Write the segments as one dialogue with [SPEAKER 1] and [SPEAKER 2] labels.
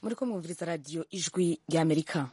[SPEAKER 1] muriko mwumviriza radiyo ijwi ry'amerika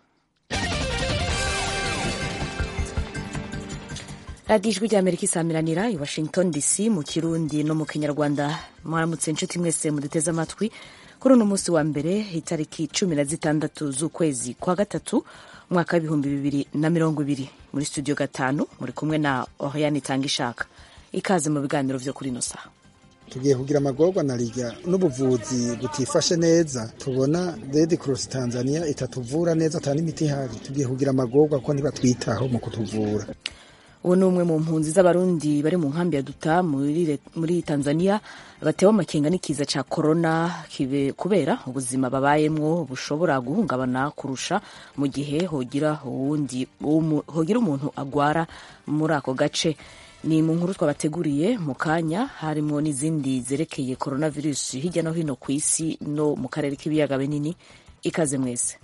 [SPEAKER 1] radiyo ijwi ry'amerika isamiranira i washington dc mu kirundi no mu kinyarwanda mwaramutse inshuti mwese muduteze amatwi kuri uno munsi wa mbere itariki cumi na zitandatu z'ukwezi kwa gatatu umwaka w'ibihumbi bibiri na mirongo ibiri muri studio gatanu muri kumwe na oriane itanga ishaka ikaze mu biganiro vyo kuri ino saha
[SPEAKER 2] tugiye kugira amagorwa na rirya n'ubuvuzi butifashe neza tubona Red Cross Tanzania itatuvura neza atari imiti ihari tugiye kugira amagorwa ko ntibatwitaho mu kutuvura
[SPEAKER 1] uwo ni umwe mu mpunzi z'abarundi bari mu nkambi ya duta muri, muri tanzania batewe amakenga n'ikiza ca korona kubera ubuzima babayemwo bushobora guhungabana kurusha mu gihe hogira uwundi hogira umuntu agwara muri ako gace ni mu nkuru twabateguriye mu kanya harimo n'izindi zerekeye coronavirus hirya no hino ku isi no mu karere k'ibiyaga binini ikaze mwese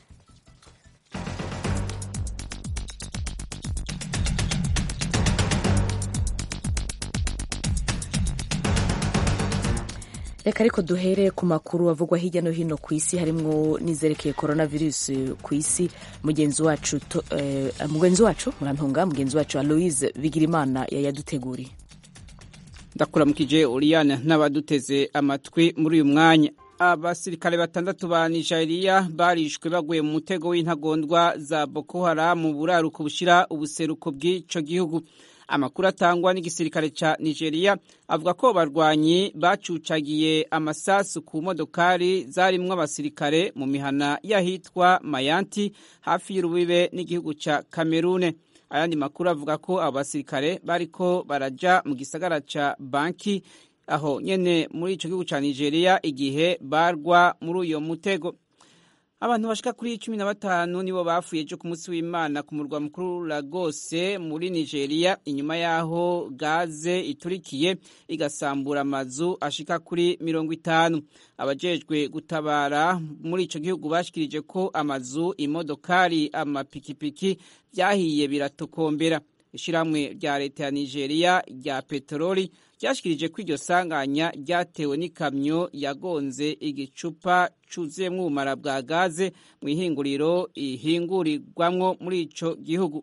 [SPEAKER 1] reka ariko duhere ku makuru avugwa hirya no hino ku isi harimwo n'izerekeye coronavirus ku isi mugenzi wacu eh, mugenzi wacu murantunga mugenzi wacu aloise bigirimana yayaduteguriye
[SPEAKER 3] ndakuramukije Oriane n'abaduteze amatwi muri uyu mwanya abasirikare batandatu ba Nigeria barishwe baguye mu mutego w'intagondwa za Boko Haram mu buraruko bushira ubuseruko bw'ico gihugu amakuru atangwa n'igisirikare ca Nigeria avuga ko barwanyi bacucagiye amasasu ku modokari zarimwo abasirikare mu mihana yahitwa Mayanti hafi y'urubibe n'igihugu ca Kamerune ayandi makuru avuga ko abo basirikare bariko baraja mu gisagara ca Banki aho nyene muri ico gihugu ca Nigeria igihe barwa muri uyo mutego abantu bashika kuri cumi na batanu nibo bapfuye ejo ku munsi w'imana ku murwa mukuru Lagos muri Nigeria inyuma y'aho gaze iturikiye igasambura amazu ashika kuri mirongo itanu abajejwe gutabara muri ico gihugu bashikirije ko amazu imodokari amapikipiki vyahiye biratokombera ishiramwe rya leta ya Nigeria rya peteroli ryashikirije ko iryo sanganya ryatewe n'ikamyo yagonze igicupa cuzuyemwo ubumara bwa gaze mu ihinguriro ihingurirwamwo muri ico gihugu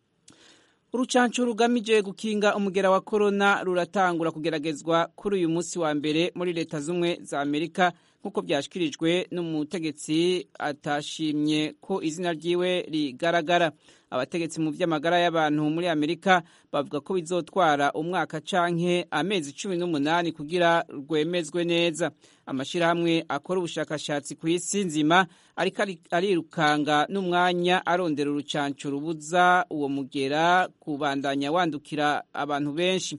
[SPEAKER 3] urucanco rugamije gukinga umugera wa korona ruratangura kugeragezwa kuri uyu munsi wa mbere muri leta z'ubumwe za amerika nk'uko byashyikirijwe n'umutegetsi atashimye ko izina ryiwe rigaragara abategetsi mu by'amagara y'abantu muri amerika bavuga ko bizotwara umwaka canke amezi cumi n'umunani kugira rwemezwe neza amashyirahamwe akora ubushakashatsi ku isi nzima ariko arirukanga n'umwanya arondera urucanco rubuza uwo mugera kubandanya wandukira abantu benshi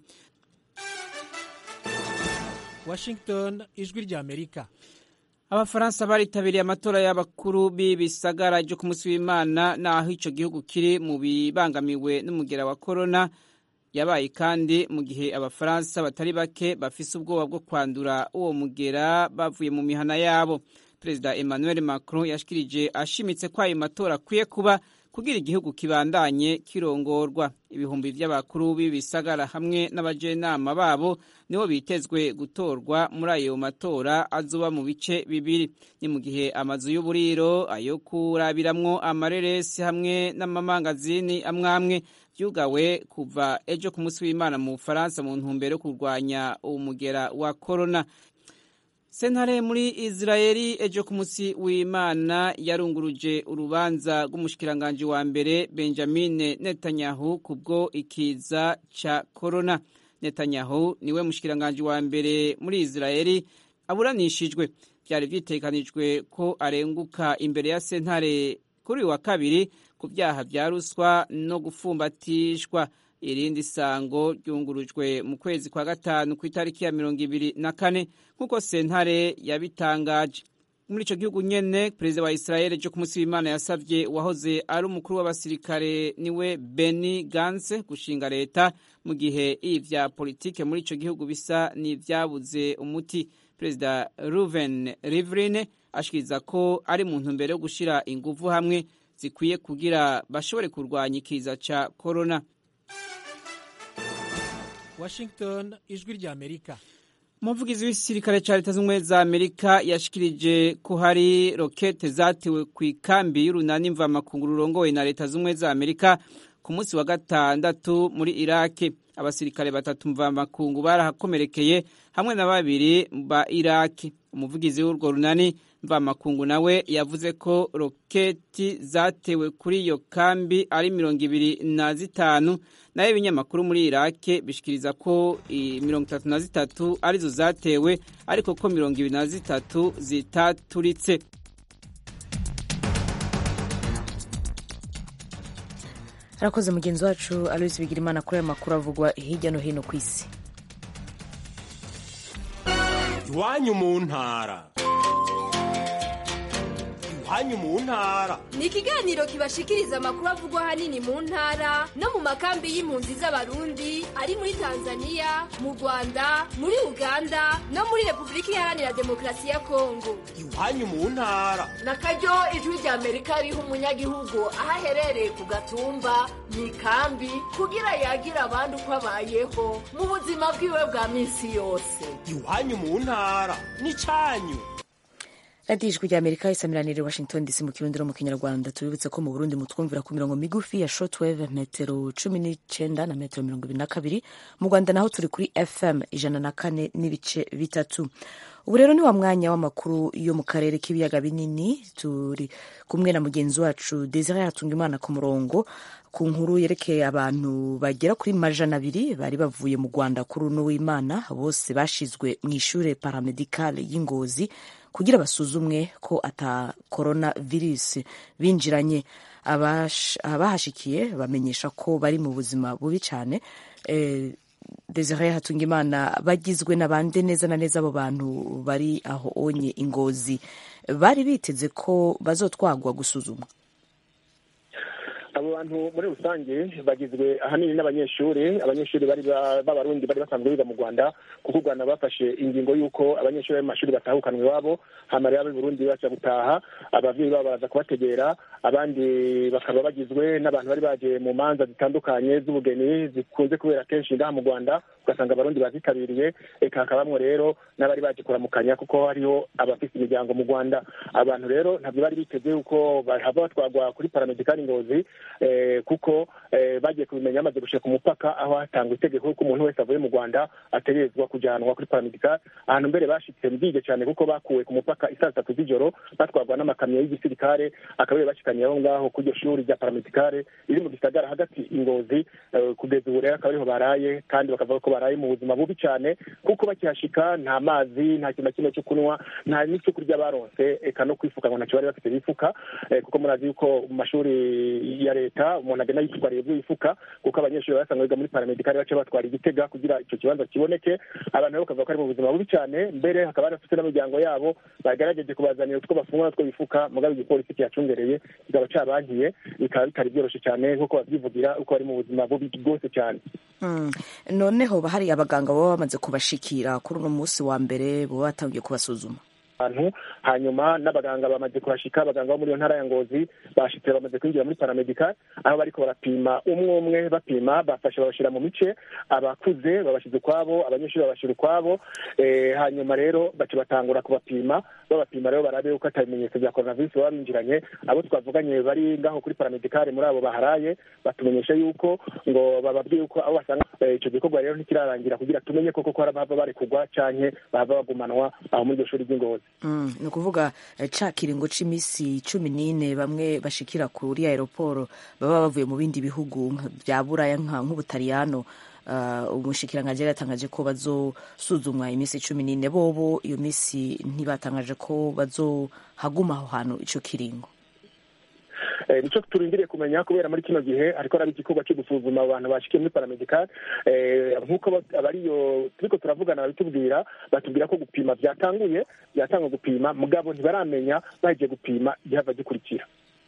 [SPEAKER 4] Washington ijwi rya Amerika
[SPEAKER 3] abafaransa baritabiriye amatora y'abakuru b'ibisagara ryo ku munsi w'imana naho ico gihugu kiri mu bibangamiwe n'umugera wa korona yabaye kandi mu gihe abafaransa batari bake bafise ubwoba bwo kwandura uwo mugera bavuye mu mihana yabo perezida emmanuel macron yashikirije ashimitse ko ayo matora akwiye kuba kugira igihugu kibandanye kirongorwa ibihumbi by'abakuru b'ibisagara hamwe n'abajenama babo nibo bitezwe gutorwa muri ayo matora azoba mu bice bibiri ni mu gihe amazu y'uburiro ayo kurabiramwo amareresi hamwe n'amamangazini amwamwe vyugawe kuva ejo ku munsi w'imana mu bufaransa mu ntumbero yo kurwanya umugera wa korona sentare muri israeli ejo ku munsi w'imana yarunguruje urubanza rw'umushikiranganji wa mbere benjamin netanyahu kubwo ikiza ca korona netanyahu niwe mushikiranganji wa mbere muri israeli aburanishijwe vyari vyitekanijwe ko arenguka imbere ya sentare kuri uyu wa kabiri ku vyaha vya ruswa no gufumbatishwa irindi sango ryungurujwe mu kwezi kwa gatanu ku itariki ya mirongo ibiri na kane nk'uko sentare yabitangaje muri ico gihugu nyene perezida wa israel ejo ku munsi w'imana yasavye uwahoze ari umukuru w'abasirikare niwe beni gance gushinga leta mu gihe ivya politike muri ico gihugu bisa n'ivyabuze umuti perezida ruven rivlin ashikiriza ko ari mu ntumbero yo gushira inguvu hamwe zikwiye kugira bashobore kurwanya ikiza ca korona
[SPEAKER 4] Washington ijwi rya Amerika
[SPEAKER 3] umuvugizi w'igisirikare cya leta z'ubumwe za amerika yashikirije ko hari rokete zatewe ku ikambi y'urunani mvamakungu rurongowe na leta z'ubumwe za amerika ku munsi wa gatandatu muri iraki abasirikare batatu mvamakungu barahakomerekeye hamwe na babiri ba iraki umuvugizi w'urwo runani mvamakungu nawe yavuze ko roketi zatewe kuri iyo kambi ari mirongo ibiri na zitanu nayo ibinyamakuru muri irake bishikiriza ko mirongo itatu na zitatu arizo zatewe ariko ko mirongo ibiri na zitatu zitaturitse
[SPEAKER 1] arakoze mugenzi wacu aloisi bigirimana kuri aya makuru avugwa hirya no hino ku isi
[SPEAKER 5] iwanyu mu ntara iwanyu mu ntara
[SPEAKER 6] ni ikiganiro kibashikiriza amakuru avugwa ahanini mu ntara no mu makambi y'impunzi z'abarundi ari muri tanzania mu rwanda muri uganda no muri repubulika iharanira demokarasi ya kongo
[SPEAKER 5] iwanyu mu ntara
[SPEAKER 7] na karyo ijwi rya amerika riha umunyagihugu aho aherereye ku gatumba mu ikambi kugira yagira abandi uko abayeho mu buzima bwiwe bwa minsi yose
[SPEAKER 5] iwanyu mu ntara ni cyanyu
[SPEAKER 1] radiyo ijwi rya amerika isamiranire washington dc mu kirundi no mu kinyarwanda tubibutse ko mu burundi mutwumvira ku mirongo migufi ya shortwave metero cumi n'icyenda na metero mirongo ibiri na kabiri mu rwanda naho turi kuri fm ijana na kane n'ibice bitatu ubu rero ni wa mwanya w'amakuru yo mu karere k'ibiyaga binini turi kumwe na mugenzi wacu desire hatungimana ku murongo ku nkuru yerekeye abantu bagera kuri majana abiri bari bavuye mu rwanda kuri uno w'imana bose bashizwe mu ishure paramedicale y'ingozi kugira basuzumwe ko ata corona virusi binjiranye abahashikiye bamenyesha ko bari mu buzima bubi cyane e, desire hatungimana bagizwe n'abande neza na neza abo bantu bari aho onye ingozi bari biteze ko bazotwagwa gusuzumwa
[SPEAKER 8] abo bantu muri rusange bagizwe ahanini n'abanyeshuri abanyeshuri bari b'abarundi bari basanzwe biga mu rwanda kuko u rwanda bafashe ingingo y'uko abanyeshuri bari mu mashuri batahukanwa iwabo hama rero ab'i burundi baca gutaha abavyeyi babo baraza kubategera abandi bakaba bagizwe n'abantu bari baje mu manza zitandukanye z'ubugeni zikunze kubera kenshi ngaha mu rwanda ugasanga abarundi bazitabiriye eka hakabamwo rero n'abari baje kuramukanya kuko hariho abafise imiryango mu rwanda abantu rero ntabwo bari biteze yuko bahava batwagwa kuri paramedikali ngozi kuko bagiye kubimenya bamaze gushika ku mupaka aho hatangwa itegeko ko umuntu wese avuye mu rwanda ategerezwa kujanwa kuri paramedikali ahantu mbere bashitse mbige cyane kuko bakuwe ku mupaka isaa tatu z'ijoro batwagwa n'amakamyo y'igisirikare akaba bashikaniye aho ngaho ku iryo shuri rya paramedikale riri mu gisagara hagati ingozi kugeza ubu rero akaba ariho baraye kandi bakavuga ko baraye mu buzima bubi cyane kuko bakihashika nta mazi nta kintu na kimwe cyo kunywa nta n'icyo kurya baronse eka no kwifuka ngo ntacyo bari bafite bifuka kuko murazi yuko mu mashuri ya leta umuntu agenda yitwariye ibyo yifuka kuko abanyeshuri basanga biga muri paramedikali baca batwara igitega kugira icyo kibanza kiboneke abantu nabo bakavuga ko ari mu buzima bubi cyane mbere hakaba harafite n'imiryango yabo bagerageje kubazanira utwo bafungura n'utwo bifuka mugabo igipolisi kiyacungereye kikaba cabankiye bikaba bitari byoroshye cyane nk'uko babyivugira uko bari mu buzima bubi bwose cyane
[SPEAKER 1] noneho hari abaganga baba bamaze kubashikira kuri uno munsi wa mbere baba batangiye kubasuzuma
[SPEAKER 8] abantu hanyuma n'abaganga bamaze kuhashika abaganga bo muri iyo ntara ya ngozi bashitse bamaze kwinjira muri paramedikal aho bariko barapima umwe umwe bapima bafashe babashira mu mice abakuze babashize ukwabo abanyeshuri babashira ukwabo hanyuma rero baca batangura kubapima babapima rero barabe yuko ata bimenyetso bya coronavirus baba binjiranye abo twavuganye bari ngaho kuri paramedikale muri abo baharaye batumenyesha yuko ngo bababwiye yuko abo basanga ico gikorwa rero ntikirarangira kugira tumenye koko ko hari abahava barekugwa canke bahava bagumanwa aho muri iryo shuri ry'ingozi
[SPEAKER 1] ni ukuvuga ca kiringo c'imisi cumi n'ine bamwe bashikira kuri aeroporo baba bavuye mu bindi bihugu bya buraya nk'ubutaliyano umushikiranganji yari yatangaje ko bazosuzumwa iminsi cumi n'ine bobo iyo minsi ntibatangaje ko bazohaguma aho hantu ico kiringo
[SPEAKER 8] nicyo turindiriye kumenya kubera muri kino gihe ariko araba igikorwa cyo gusuzuma abantu bashikiye muri paramedikal nk'uko abariyo turiko turavugana babitubwira batubwira ko gupima byatanguye byatangwa gupima mugabo ntibaramenya bagiye gupima igihava gikurikira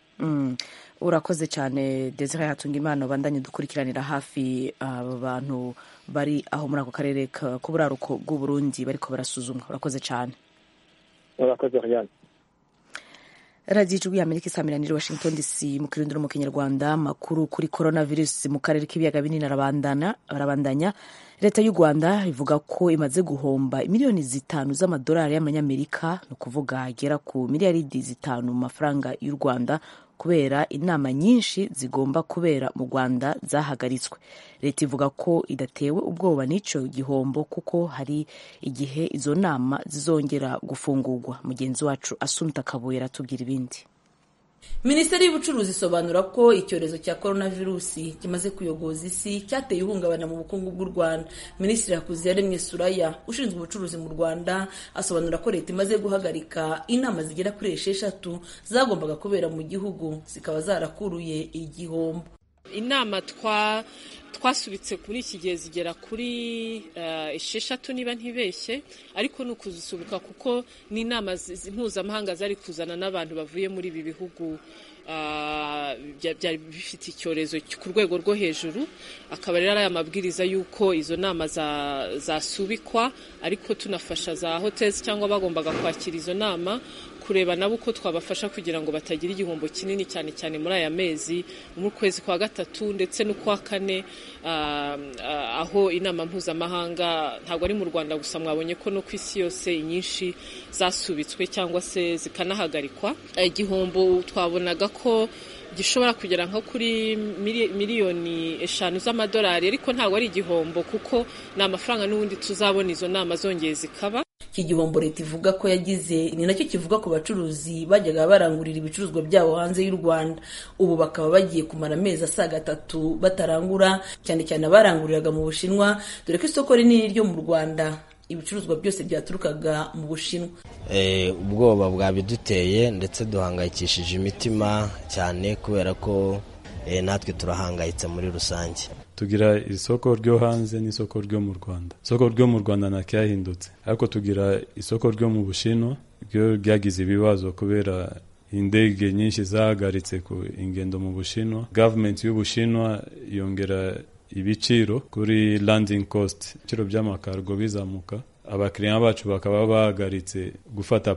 [SPEAKER 1] urakoze cyane desire hatunga imana bandanye dukurikiranira hafi abo bantu bari aho muri ako karere k'uburaruko bw'uburundi bariko barasuzumwa urakoze cyane
[SPEAKER 8] urakoze ryan
[SPEAKER 1] radiyo ijwi y'amerika isamiraniye washington dc mu kirindiro mu kinyarwanda makuru kuri coronavirus mu karere k'ibiyaga binini arabandanya leta y'u rwanda ivuga ko imaze guhomba miliyoni zitanu z'amadolari y'amanyamerika ni ukuvuga agera ku miliyaridi zitanu mu mafaranga y'u rwanda kubera inama nyinshi zigomba kubera mu rwanda zahagaritswe leta ivuga ko idatewe ubwoba n'icyo gihombo kuko hari igihe izo nama zizongera gufungurwa mugenzi wacu asunta kabuye aratubwira ibindi
[SPEAKER 9] minisiteri y'ubucuruzi isobanura ko icyorezo cya coronavirusi kimaze kuyogoza isi cyateye ihungabana mu bukungu bw'u rwanda minisitiri hakuziyaremye suraya ushinzwe ubucuruzi mu rwanda asobanura ko leta imaze guhagarika inama zigera kuri esheshatu zagombaga kubera mu gihugu zikaba zarakuruye igihombo
[SPEAKER 10] inama twa twasubitse kuri iki gihe zigera kuri esheshatu niba ntibeshye ariko ni ukuzisubika kuko ni inama mpuzamahanga zari kuzana n'abantu bavuye muri ibi bihugu byari bifite icyorezo ku rwego rwo hejuru akaba rero ari amabwiriza y'uko izo nama zasubikwa ariko tunafasha za hoteli cyangwa bagombaga kwakira izo nama kureba nabo uko twabafasha kugira ngo batagira igihombo kinini cyane cyane muri aya mezi mu kwezi kwa gatatu ndetse n'ukwa kane aho inama mpuzamahanga ntabwo ari mu rwanda gusa mwabonye ko no ku isi yose inyinshi zasubitswe cyangwa se zikanahagarikwa igihombo twabonaga ko gishobora kugera nko kuri miliyoni eshanu z'amadolari ariko ntabwo ari igihombo kuko ni amafaranga n'ubundi tuzabona izo nama zongeye zikaba
[SPEAKER 9] iki gihombo leta ivuga ko yagize ni nacyo kivuga ku bacuruzi bajyaga barangurira ibicuruzwa byabo hanze y'u rwanda ubu bakaba bagiye kumara amezi asaga atatu batarangura cyane cyane abaranguriraga mu bushinwa dore ko isoko rinini ryo mu rwanda ibicuruzwa byose byaturukaga mu bushinwa
[SPEAKER 11] ubwoba bwabiduteye ndetse duhangayikishije imitima cyane kubera ko natwe turahangayitse muri rusange
[SPEAKER 12] tugira isoko ryo hanze n'isoko ryo mu rwanda isoko ryo mu rwanda ntacyahindutse ariko tugira isoko ryo mu bushinwa ryo ryagize ibibazo kubera indege nyinshi zahagaritse ku ingendo mu bushinwa gavumenti y'ubushinwa yongera ibiciro kuri landing cost ibiciro by'amakargo bizamuka abakiriya bacu bakaba bahagaritse gufata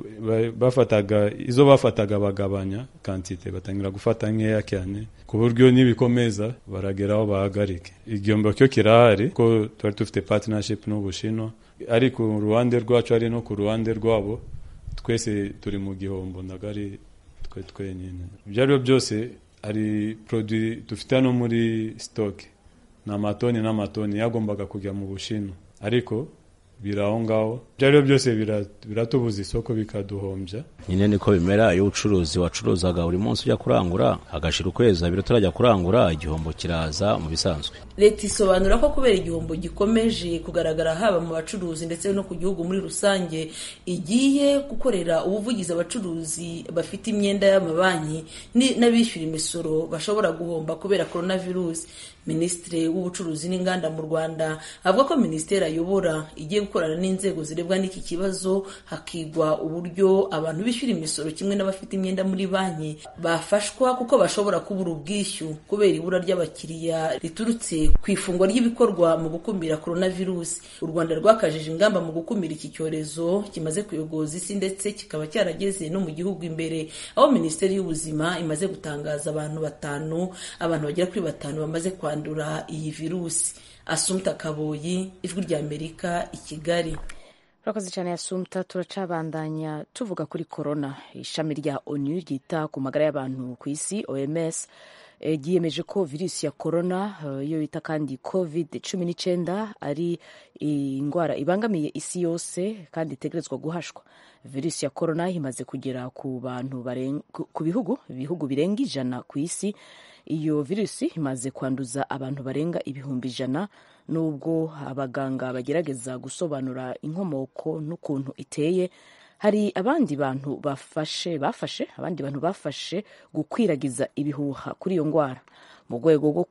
[SPEAKER 12] bafataga izo bafataga bagabanya kantite batangira gufata nkeya cyane ku buryo nibikomeza barageraho bahagarike igihombo cyo kirahari ko twari dufite partnership n'ubushinwa ari ku ruhande rwacu ari no ku ruhande rwabo twese turi mu gihombo ntabwo ari twe twenyine ibyo ari byo byose hari produit dufite hano muri stock ni amatoni n'amatoni yagombaga kujya mu bushinwa ariko biri aho ngaho ibyo ari byo byose biratubuza isoko bikaduhombya
[SPEAKER 13] nyine niko bimera iyo ubucuruzi wacuruzaga buri munsi ujya kurangura hagashira ukwezi abiri utarajya kurangura igihombo kiraza mu bisanzwe
[SPEAKER 9] leta isobanura ko kubera igihombo gikomeje kugaragara haba mu bacuruzi ndetse no ku gihugu muri rusange igiye gukorera ubuvugizi abacuruzi bafite imyenda y'amabanki n'abishyura imisoro bashobora guhomba kubera coronavirus minisitiri w'ubucuruzi n'inganda mu rwanda avuga ko minisiteri ayobora igiye gukorana n'inzego zirebwa n'iki kibazo hakigwa uburyo abantu bishyura imisoro kimwe n'abafite imyenda muri banki bafashwa kuko bashobora kubura ubwishyu kubera ibura ry'abakiriya riturutse ku ifungwa ry'ibikorwa mu gukumira coronavirus u rwanda rwakajije ingamba mu gukumira iki cyorezo kimaze kuyogoza isi ndetse kikaba cyarageze no mu gihugu imbere aho minisiteri y'ubuzima imaze gutangaza abantu batanu abantu bagera kuri batanu bamaze kwandura iyi virusi asumta kaboyi ijwi ry'amerika i kigali
[SPEAKER 1] urakoze cyane yasumta turacabandanya tuvuga kuri korona ishami rya onu ryita ku magara y'abantu ku isi oms ryiyemeje ko virusi ya korona iyo bita kandi covid cumi n'icyenda ari indwara ibangamiye isi yose kandi itegerezwa guhashwa virusi ya korona imaze kugera ku bantu ku bihugu ibihugu birenga ijana ku isi iyo virusi imaze kwanduza abantu barenga ibihumbi ijana nubwo abaganga bagerageza gusobanura inkomoko n'ukuntu iteye hari abandi bantu bafashe bafashe abandi bantu bafashe gukwiragiza ibihuha kuri iyo ndwara mu rwego rwo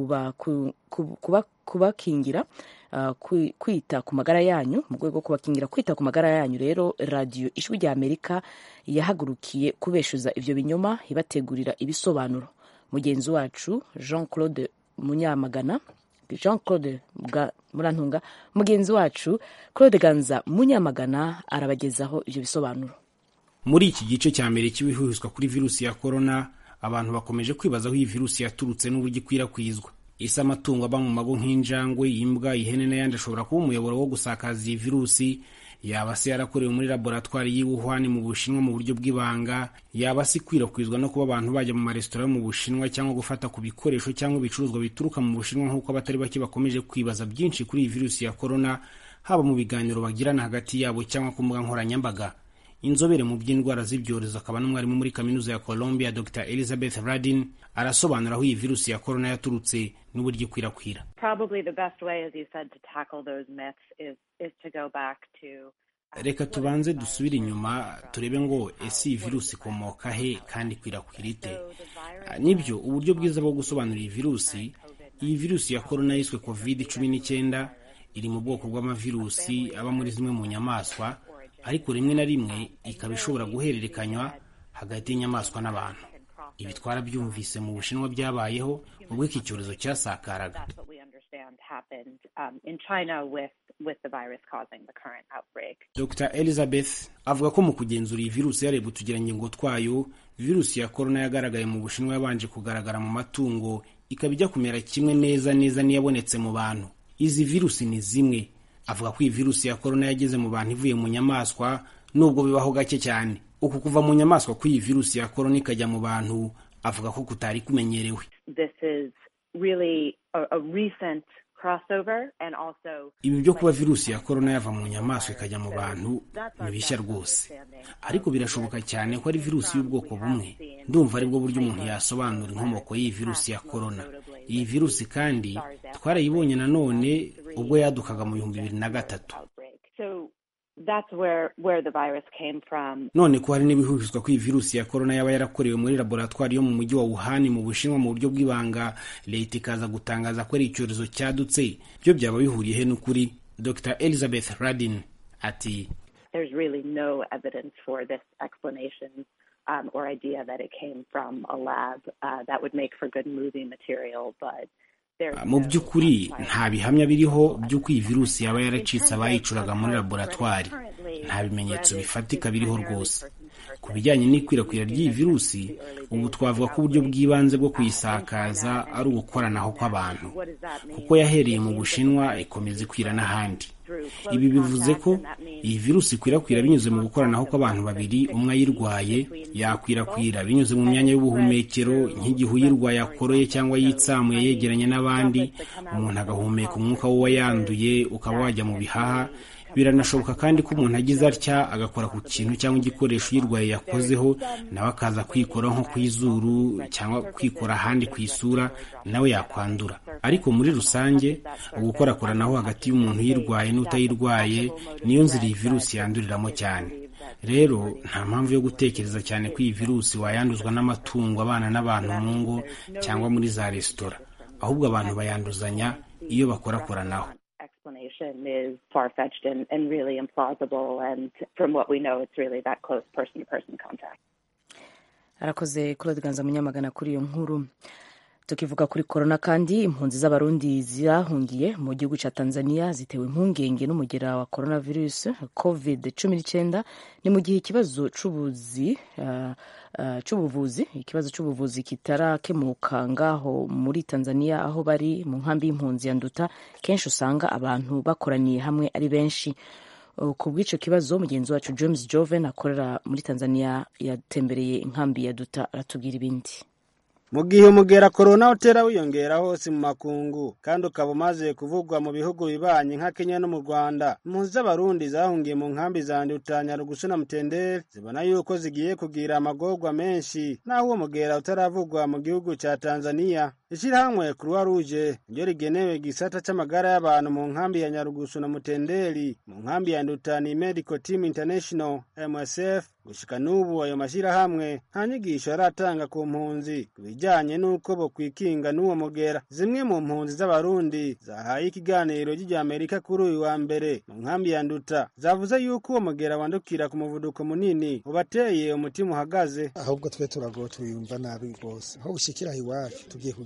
[SPEAKER 1] kubakingira kwita ku magara yanyu mu rwego rwo kubakingira kwita ku magara yanyu rero radiyo ijwi rya amerika yahagurukiye kubeshuza ibyo binyoma ibategurira ibisobanuro mugenzi wacu jean claude munyamagana jean claude murantunga mugenzi wacu claude ganza munyamagana arabagezaho ibyo bisobanuro
[SPEAKER 14] muri iki gice cya mbere cy'ibihuhizwa kuri virusi ya korona abantu bakomeje kwibaza aho iyi virusi yaturutse n'uburyo ikwirakwizwa ese amatungo aba mu mago nk'injangwe imbwa ihene n'ayandi ashobora kuba umuyoboro wo gusakaza iyi virusi yaba se yarakorewe muri laboratwari y'i Wuhan mu Bushinwa mu buryo bw'ibanga yaba se ikwirakwizwa no kuba abantu bajya mu maresitora yo mu Bushinwa cyangwa gufata ku bikoresho cyangwa ibicuruzwa bituruka mu Bushinwa nk'uko abatari bake bakomeje kwibaza byinshi kuri iyi virusi ya korona haba mu biganiro bagirana hagati yabo cyangwa ku mbuga nkoranyambaga inzobere mu by'indwara z'ibyorezo akaba n'umwarimu muri kaminuza ya Columbia Dr Elizabeth Radin arasobanura aho iyi virusi ya korona yaturutse n'uburyo ikwirakwira
[SPEAKER 15] Probably the best way, as you said, to tackle those myths is, is to go back to
[SPEAKER 14] reka tubanze dusubire inyuma turebe ngo ese iyi virusi ikomoka he kandi ikwirakwira ite nibyo uburyo bwiza bwo gusobanura iyi virusi iyi virusi ya korona yiswe covid cumi n'icyenda iri mu bwoko bw'amavirusi aba muri zimwe mu nyamaswa ariko rimwe na rimwe ikaba ishobora guhererekanywa hagati y'inyamaswa n'abantu ibi twarabyumvise mu bushinwa byabayeho ubwo iki cyorezo cyasakaraga
[SPEAKER 15] that's what we understand happened um, in China with, with the virus causing the current outbreak.
[SPEAKER 14] dr elizabeth avuga ko mu kugenzura iyi virusi yarebwe utugirangingo twayo virusi ya korona yagaragaye mu bushinwa yabanje kugaragara mu matungo ikaba ijya kumera kimwe neza neza n'iyabonetse mu bantu izi virusi ni zimwe avuga ko iyi virusi ya korona yageze mu bantu ivuye mu nyamaswa nubwo bibaho gake cyane uku kuva mu nyamaswa kw'iyi virusi ya korona ikajya mu bantu avuga ko kutari kumenyerewe
[SPEAKER 15] This is really a, a recent crossover and also
[SPEAKER 14] ibi byo kuba virusi ya korona yava mu nyamaswa ikajya mu bantu ni bishya rwose ariko birashoboka cyane ko ari virusi y'ubwoko bumwe ndumva aribwo buryo umuntu yasobanura inkomoko y'iyi virusi ya korona iyi virusi kandi twarayibonye nanone ubwo yadukaga mu bihumbi bibiri na gatatu
[SPEAKER 15] so that's where where the virus came from.
[SPEAKER 14] none ko hari n'ibihuhizwa ko iyi virusi ya korona yaba yarakorewe muri laboratwari yo mu mujyi wa wuhan mu bushinwa mu buryo bw'ibanga leta ikaza gutangaza ko ari icyorezo cyadutse byo byaba bihuriye he n'ukuri dr elizabeth radin ati
[SPEAKER 15] There's really no evidence for this explanation um, or idea that it came from a lab. Uh, that would make for good movie material, but there's
[SPEAKER 14] mu by'ukuri nta bihamya biriho by'uko iyi virusi yaba yaracitse abayicuraga muri laboratwari nta bimenyetso bifatika biriho rwose ku bijyanye n'ikwirakwira ry'iyi virusi ubu twavuga ko uburyo bw'ibanze bwo kuyisakaza ari ugukoranaho kw'abantu kuko yahereye mu bushinwa ikomeza ikwira n'ahandi ibi bivuze ko iyi virusi ikwirakwira binyuze mu gukoranaho kw'abantu babiri umwe ayirwaye yakwirakwira binyuze mu myanya y'ubuhumekero nk'igihe uyirwaye akoroye cyangwa yitsamuye yegeranye n'abandi umuntu agahumeka umwuka w'uwayanduye ukaba wajya mu bihaha biranashoboka kandi ko umuntu agize atya agakora ku kintu cyangwa igikoresho uyirwaye yakozeho nawe akaza kwikora nko ku izuru cyangwa kwikora ahandi ku isura nawe yakwandura ariko muri rusange ugukorakoranaho hagati y'umuntu uyirwaye n'utayirwaye niyo nzira iyi virusi yanduriramo cyane rero nta mpamvu yo gutekereza cyane ko iyi virusi wayanduzwa n'amatungo abana n'abantu mu ngo cyangwa muri za resitora ahubwo abantu bayanduzanya iyo bakorakoranaho
[SPEAKER 15] explanation is far fetched and, and really implausible. And from what we know, it's really that close person to person contact.
[SPEAKER 1] arakoze claude ganza munyamagana kuri iyo nkuru tukivuga kuri korona kandi impunzi z'abarundi zahungiye mu gihugu cya tanzania zitewe impungenge n'umugera wa coronavirus covid cumi n'icyenda ni mu gihe ikibazo c'ubuzi uh, uh, c'ubuvuzi ikibazo c'ubuvuzi kitarakemuka ngaho muri tanzania aho bari mu nkambi y'impunzi ya nduta kenshi usanga abantu bakoraniye hamwe ari benshi ku bw'icyo kibazo mugenzi wacu james joven akorera muri tanzania yatembereye inkambi ya duta aratubwira ibindi
[SPEAKER 16] mu gihe umugera korona utera wiyongera hose mu makungu kandi ukaba umaze kuvugwa mu bihugu bibanye nka kenya no mu rwanda impunzi z'abarundi zahungiye mu nkambi za nduta nyarugusu na mutenderi zibona yuko zigiye kugira amagorwa menshi naho uwo mugera utaravugwa mu gihugu cya tanzania ishyirahamwe croix rouge ryo rigenewe igisata c'amagara y'abantu mu nkambi ya nyarugusu na mutenderi mu nkambi ya nduta ni medical team international msf gushika n'ubu ayo mashyirahamwe nta nyigisho aratanga ku mpunzi ku bijyanye n'uko bokwikinga n'uwo mugera zimwe mu mpunzi z'abarundi zahaye ikiganiro ry'Amerika kuri uyu wa mbere mu nkambi ya nduta zavuze yuko uwo mugera wandukira ku muvuduko munini ubateye umutima uhagaze
[SPEAKER 2] ahubwo twe turago tuyumva nabi rwose aho ushikira iwacu tugiye kugira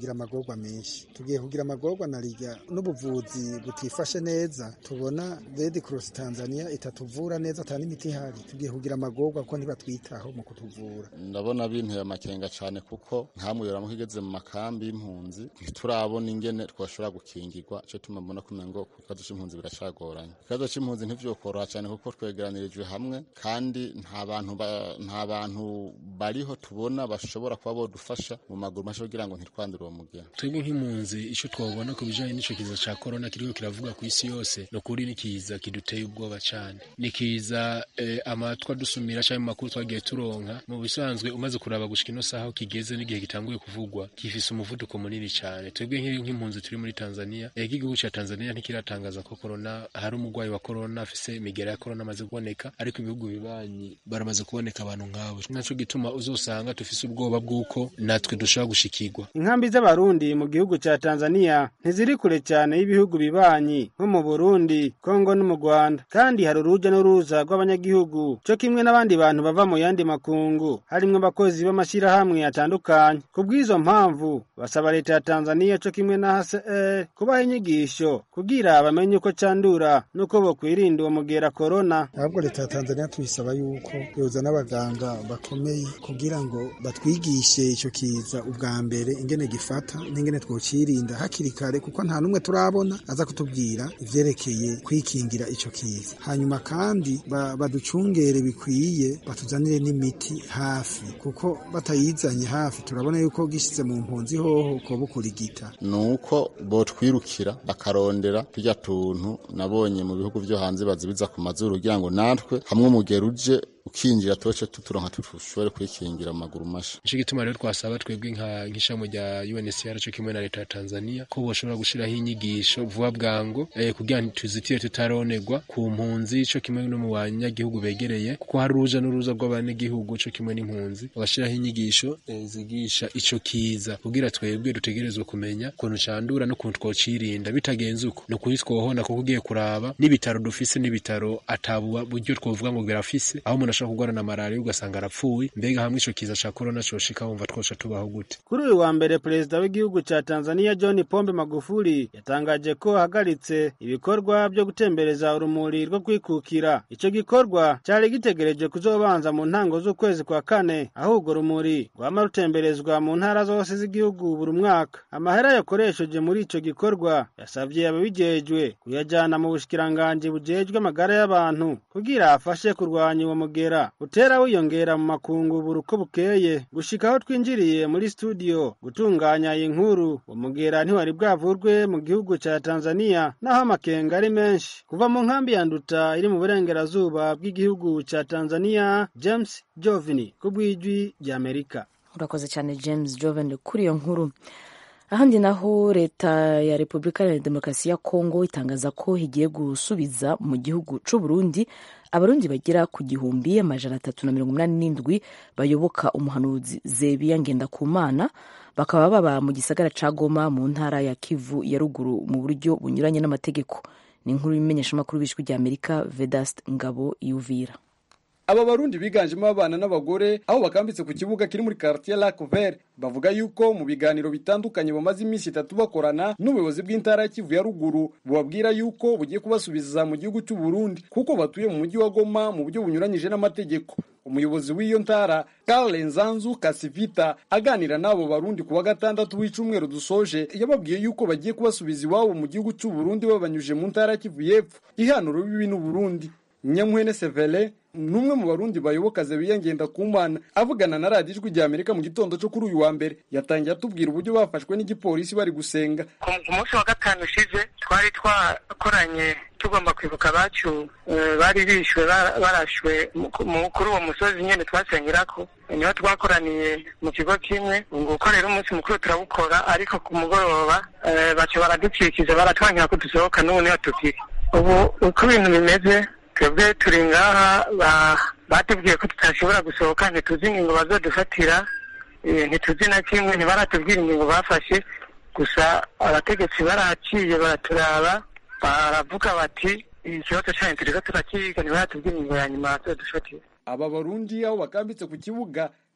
[SPEAKER 2] kugira amagorwa menshi tugiye kugira amagorwa na rijya n'ubuvuzi butifashe neza tubona Red Cross Tanzania itatuvura neza atari imiti ihari tugiye kugira amagorwa ko ntibatwitaho mu kutuvura
[SPEAKER 17] ndabona binteye amakenga cyane kuko nkamuyora muko igeze mu makambi y'impunzi ntiturabona ingene twashobora gukingirwa cyo tuma mbona kumenya ngo ku kibazo c'impunzi biracagoranye ikibazo c'impunzi ntivyokoroha cyane kuko twegeranirijwe hamwe kandi nta bantu ba- nta bantu bariho tubona bashobora kuba bodufasha mu maguru masha kugira ngo ntitwandure uwo mugera
[SPEAKER 18] twebwe nk'impunzi icyo twabona ku bijyanye n'icyo kiza cya korona kiriko kiravuga ku isi yose ni ukuri ni kiza kiduteye ubwoba cyane ni kiza eh, amatwa dusumira cyangwa mu makuru twagiye turonka mu bisanzwe umaze kuraba gushika ino saha aho kigeze n'igihe gitanguye kuvugwa gifise umuvuduko munini cyane twebwe nk'i- nk'impunzi turi muri tanzania ega igihugu cya tanzania ntikiratangaza ko korona hari umurwayi wa korona afise imigera ya korona amaze kuboneka ariko ibihugu bibanyi baramaze kuboneka abantu nk'abo naco gituma uzosanga dufise ubwoba bw'uko natwe dushobora gushikirwa
[SPEAKER 16] inkambi z'abarundi mu gihugu ca tanzania ntiziri kure cyane y'ibihugu bibanyi nko mu burundi kongo no mu rwanda kandi hari uruja n'uruza rw'abanyagihugu co kimwe n'abandi bantu bava mu yandi makungu harimwo abakozi b'amashyirahamwe atandukanye ku bw'izo mpamvu basaba leta ya tanzania co kimwe na hcr kubaha inyigisho kugira bamenye uko candura n'uko bokwirinda uwo mugera korona
[SPEAKER 2] ahubwo leta ya tanzania tuyisaba yuko yoza n'abaganga bakomeye kugira ngo batwigishe icyo kiza ubwa mbere ingene gifata n'ingene twocirinda hakiri kare kuko nta n'umwe turabona aza kutubwira ivyerekeye kwikingira ico kiza hanyuma kandi ba- baducungere bikwiye batuzanire n'imiti hafi kuko batayizanye hafi turabona yuko gishize mu mpunzi hoho ko bukurigita
[SPEAKER 17] nuko botwirukira bakarondera turya tuntu nabonye mu bihugu vyo hanze bazibiza ku mazuru kugira ngo natwe hamwe umugero uje ukinjira tuce tuturonka tushobore kwikingira mu maguru masha
[SPEAKER 18] nico gituma rero twasaba twebwe nka nk'ishami rya UNHCR cyo kimwe na leta ya Tanzania ko boshobora gushiraho inyigisho vuba bwango eh, kugira ngo tuzitire tutaronerwa ku mpunzi cyo kimwe no mu banyagihugu begereye kuko hari uruja n'uruza rw'abanyagihugu cyo kimwe n'impunzi bagashiraho inyigisho eh, zigisha ico kiza kugira twebwe dutegerezwe kumenya ukuntu candura n'ukuntu twocirinda bitagenze uko ni ukuri twohona kuko ugiye kuraba n'ibitaro dufise n'ibitaro atabuba buryo twovuga ngo birafise aho umuntu ashobora kurwara na malariya ugasanga arapfuye mbega hamwe ico kiza ca korona coshika wumva twosha tubaho gute
[SPEAKER 16] Kuri uyu wa mbere perezida w'igihugu ca Tanzania John Pombe Magufuli yatangaje ko ahagaritse ibikorwa byo gutembereza urumuri rwo kwikukira. Ico gikorwa cari gitegereje kuzobanza mu ntango z'ukwezi kwa kane aho urwo rumuri rwama rutemberezwa mu ntara zose z'igihugu buri mwaka. Amahera yakoresheje muri ico gikorwa yasavye ababijejwe kuyajana mu bushikiranganji bujejwe amagara y'abantu kugira afashe kurwanya uwo mugera utera wiyongera mu makungu buri uko bukeye gushika aho twinjiriye muri studio gutunganya iyi nkuru umugera ntiwari bwavurwe mu gihugu ca Tanzania naho amakenga ari menshi kuva mu nkambi ya Nduta iri mu burengerazuba bw'igihugu ca Tanzania James Jovini ku bw'ijwi ry'Amerika
[SPEAKER 1] urakoze cyane james joven kuri iyo nkuru ahandi naho leta ya repubulika ya demokarasi ya kongo itangaza ko igiye gusubiza mu gihugu c'u burundi abarundi bagera ku gihumbi amajana atatu na mirongo inani n'indwi bayoboka umuhanuzi zebiya ngendakumana bakaba baba mu gisagara ca goma mu ntara ya kivu ya ruguru mu buryo bunyuranye n'amategeko ni inkuru y'imenyeshamakuru b'ijwi rya amerika vedast ngabo yuvira
[SPEAKER 19] aba barundi biganjemo abana n'abagore aho bakambitse ku kibuga kiri muri quartier Lac Vert bavuga yuko mu biganiro bitandukanye bamaze iminsi itatu bakorana n'ubuyobozi bw'intara ya Kivu ya ruguru bubabwira yuko bugiye kubasubiza mu gihugu cy'u Burundi kuko batuye mu mujyi wa Goma mu buryo bunyuranyije n'amategeko umuyobozi w'iyo ntara Karl Nzanzu Kasivita aganira n'abo barundi ku wa gatandatu w'icumweru dusoje yababwiye yuko bagiye kubasubiza iwabo mu gihugu cy'u Burundi babanyuje mu ntara ya Kivu y'Epfo ihanuro bibi n'u Burundi Nyamuhene Sevele numwe mu barundi bayoboka Zebiya Ngendakumana avugana na radiyo ijwi rya Amerika mu gitondo cyo kuri uyu wa mbere yatangiye atubwira uburyo bafashwe n'igipolisi bari gusenga
[SPEAKER 20] ku munsi wa gatanu ushize twari twakoranye tugomba kwibuka abacu eh, bari bishwe bara- barashwe mu- mu- kuri uwo musozi nyene twasengerako niho twakoraniye mu kigo kimwe ngo uko rero umunsi mukuru turawukora ariko ku mugoroba eh, baca baraducikiza baratwangira ko dusohoka n'ubu niho tukiri ubu uko ibintu bimeze twebwe turi ngaha ba- batubwiye ko tutashobora gusohoka ntituzi ingingo bazodufatira eh, ntituzi na kimwe ntibaratubwira ingingo bafashe gusa abategetsi baraciye baraturaba baravuga bati ikibazo cyanyu turiko turakiga ntibaratubwira ingingo ya nyuma bazodufatira
[SPEAKER 19] aba barundi aho bakambitse ku kibuga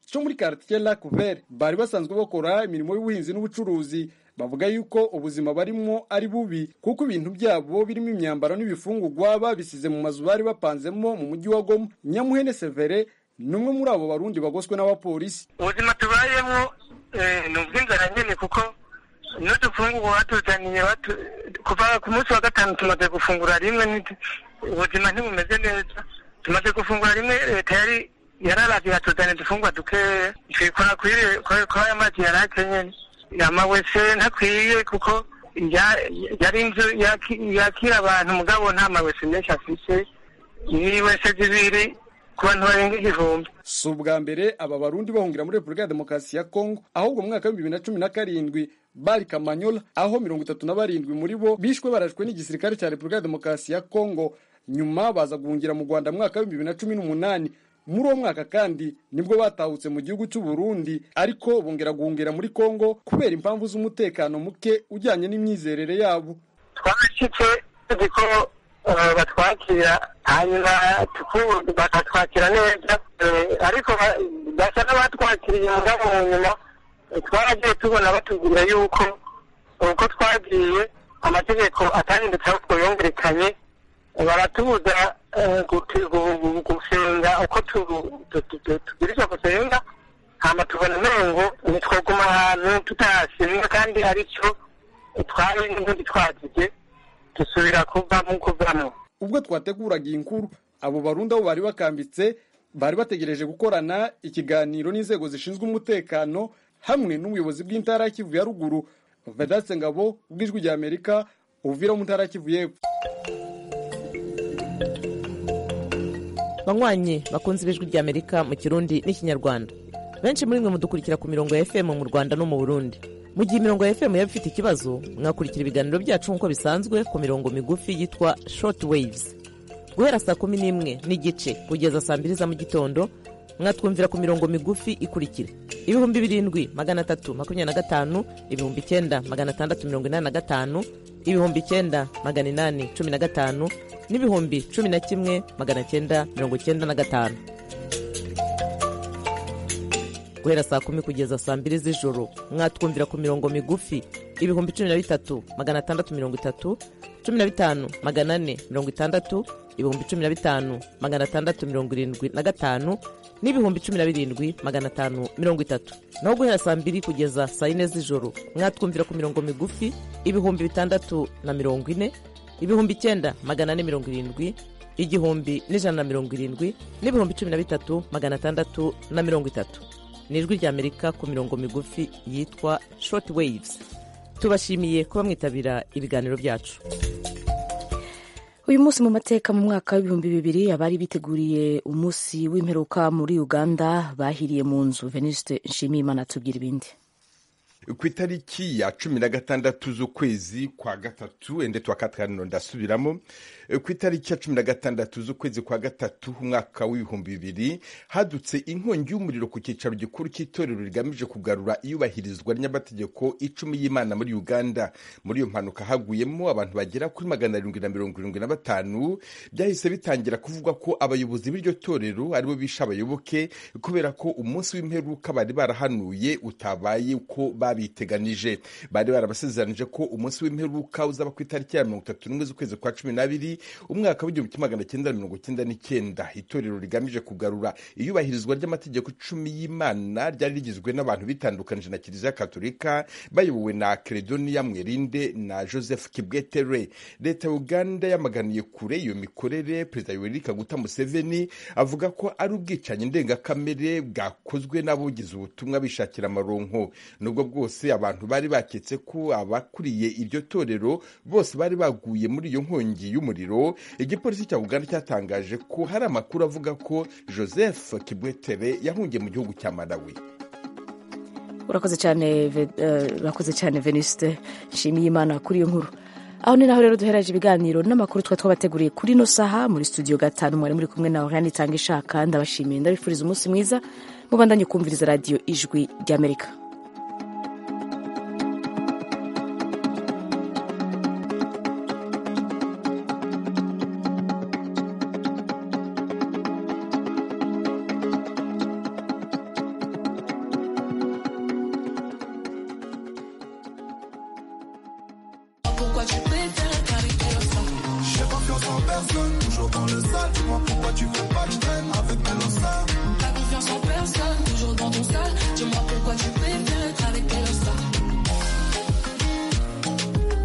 [SPEAKER 19] cyo muri quartier Lac Vert bari basanzwe bakora imirimo y'ubuhinzi n'ubucuruzi bavuga yuko ubuzima barimo ari bubi kuko ibintu byabo birimo imyambaro n'ibifungurwa babisize mu mazu bari bapanzemo mu mujyi wa Goma Nyamuhene Severe ni umwe muri abo barundi bagoswe n'abapolisi
[SPEAKER 20] ubuzima tubayemo ni ubw'inzara nyine kuko n'udufungurwa batuzaniye kuva ku munsi wa gatanu tumaze gufungura rimwe ubuzima ntibumeze neza tumaze gufungura rimwe leta yari yararavye hatuzaniye udufungurwa dukeya twikora kuri aya mazi yari akenyene amawese ntakwiye kuko yari inzu yakira abantu mugabo nta mawese menshi afise ni wese zibiri ku bantu barenga igihumbi
[SPEAKER 19] si ubwa mbere aba barundi bahungira muri repubulika ya demokarasi ya kongo ahubwo mu mwaka w'ibihumbi bibiri na cumi na karindwi bari kamanyola aho mirongo itatu na barindwi muri bo bishwe barashwe n'igisirikare cya repubulika ya demokarasi ya kongo nyuma baza guhungira mu rwanda mu mwaka w'ibihumbi bibiri na cumi n'umunani muri uwo mwaka kandi nibwo batahutse mu gihugu cy'u Burundi ariko bongera guhungira muri kongo kubera impamvu z'umutekano muke ujyanye n'imyizerere yabo
[SPEAKER 20] twabashyitse tuzi ko batwakira hanyuma bakatwakira neza ariko basa n'abatwakiriye mugabo mu nyuma twaragiye tubona batubwira yuko uko twagiye amategeko atahindutse aho twayongerekanye baratubuza gusenga uko tubwirizwa gusenga hama tubona umengo ntitwoguma ahantu tutahasenga kandi aricyo twari n'ubundi twagiye dusubira kuvamo kuvamo
[SPEAKER 19] ubwo twateguraga iyi nkuru abo barundi aho bari bakambitse bari bategereje gukorana ikiganiro n'inzego zishinzwe umutekano hamwe n'ubuyobozi bw'intara Kivu ya ruguru vedatse ngabo bw'ijwi rya amerika uvira mu ntara Kivu y'epfo
[SPEAKER 21] banywanyi bakunze ibijwi rya amerika mu kirundi n'ikinyarwanda benshi muri mwe mudukurikira ku mirongo ya fm mu rwanda no mu burundi mu gihe imirongo ya fm yaba ifite ikibazo mwakurikira ibiganiro byacu nk'uko bisanzwe ku mirongo migufi yitwa short waves guhera saa kumi n'imwe n'igice kugeza saa mbiri za mu gitondo mwatwumvira ku mirongo migufi ikurikira ibihumbi birindwi magana atatu makumyabiri na gatanu ibihumbi icyenda magana atandatu mirongo inani na gatanu ibihumbi icyenda magana inani cumi na gatanu n'ibihumbi cumi na kimwe magana cyenda mirongo cyenda na gatanu guhera saa kumi kugeza saa mbiri z'ijoro mwatwumvira ku mirongo migufi ibihumbi cumi na bitatu magana atandatu mirongo itatu cumi na bitanu magana ane mirongo itandatu ibihumbi cumi na bitanu magana atandatu mirongo irindwi na gatanu n'ibihumbi cumi na birindwi magana atanu mirongo itatu naho guhera saa mbiri kugeza saa yine z'ijoro mwatwumvira ku mirongo migufi ibihumbi bitandatu na mirongo ine ibihumbi icyenda magana ane mirongo irindwi igihumbi n'ijana na mirongo irindwi n'ibihumbi cumi na bitatu magana atandatu na mirongo itatu ni ijwi rya amerika ku mirongo migufi yitwa short waves tubashimiye kuba mwitabira ibiganiro byacu
[SPEAKER 1] uyu munsi mu mateka mu mwaka w'ibihumbi bibiri abari biteguriye umunsi w'imperuka muri uganda bahiriye mu nzu venuste nshimiyimana tubwira ibindi
[SPEAKER 22] ku itariki ya cumi na gatandatu z'ukwezi kwa gatatu ende twa katarino ndasubiramo ku itariki ya cumi na gatandatu z'ukwezi kwa gatatu umwaka w'ibihumbi bibiri hadutse inkongi y'umuriro ku cyicaro gikuru cy'itorero rigamije kugarura iyubahirizwa ry'amategeko icumi y'imana muri uganda muri iyo mpanuka haguyemo abantu bagera kuri magana arindwi na mirongo irindwi na batanu byahise bitangira kuvugwa ko abayobozi b'iryo torero aribo bishe abayoboke kubera ko umunsi w'imperuka bari barahanuye utabaye uko babiteganije bari barabasezeranije ko umunsi w'imperuka uzaba ku itariki ya mirongo itatu n'umwe z'ukwezi kwa cumi n'abiri umwaka w'igihumbi kimwe magana cyenda mirongo cyenda n'icyenda itorero rigamije kugarura iyubahirizwa ry'amategeko icumi y'imana ryari rigizwe n'abantu bitandukanije na kiliziya katolika bayobowe na keredoniya mwerinde na joseph kibwetere leta ya uganda yamaganiye kure iyo mikorere perezida yoweri kaguta museveni avuga ko ari ubwicanyi ndengakamere bwakozwe n'abugize ubutumwa bishakira amaronko nubwo bwose abantu bari baketse ko abakuriye iryo torero bose bari baguye muri iyo nkongi y'umuriro igipolisi cya uganda cyatangaje ko hari amakuru avuga ko joseph kibwetere yahungiye mu gihugu cya malawi
[SPEAKER 1] urakoze cyane urakoze cyane venuste nshimiye imana kuri iyo nkuru aho ni naho rero duhereje ibiganiro n'amakuru twari twabateguriye kuri ino saha muri studio gatanu mwari muri kumwe nawe kandi itanga ishaka ndabashimiye ndabifuriza umunsi mwiza mubandanye kumviriza radiyo ijwi ry'amerika